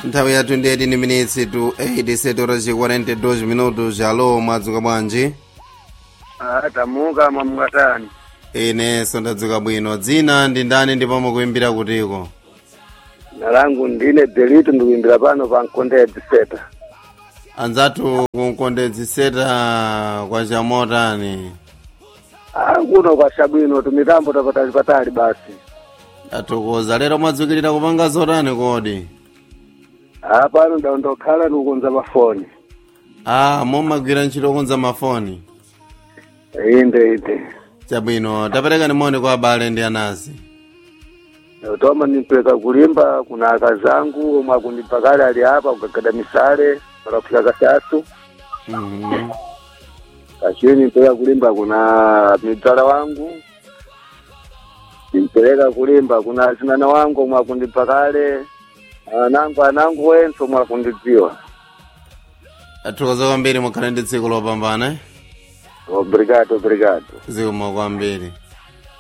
nthawi ya 28 minutes to 8 setora ci 42 minutos alo mwadzuka bwanji Ah, tamuka mamukatani inenso ndadzuka bwino dzina ndi ndani ndipo mukuimbira kutiko na langu ndine delito ndikuimbira pano pa mkondedzi seta anzathu kunkondedzi seta kwa chamotani ah, kuno kwa shabwino tumitambo tapatali patali basi athokoza lero mwadzukirira kupanga zotani kodi ah, pano ndandokhala ndikukonza mafoni ah mumagwira ntchito konza mafoni inde inde chabwino tapereka nimoni kwa abale ndi anasi toma nimpeka kulimba kuna akazangu omwe akundipa kale ali apa kugagada misale pakafika kasasu Mhm. kachini nimpeleka kulimba kuna midzala wangu nimpeleka kulimba kuna azinana wangu omwe akundipa kale anangu anangu wense omwe akundidziwa athokoza kwambiri mukhale ndi tsiku lopambana obrigado obrigado zikomo kwambiri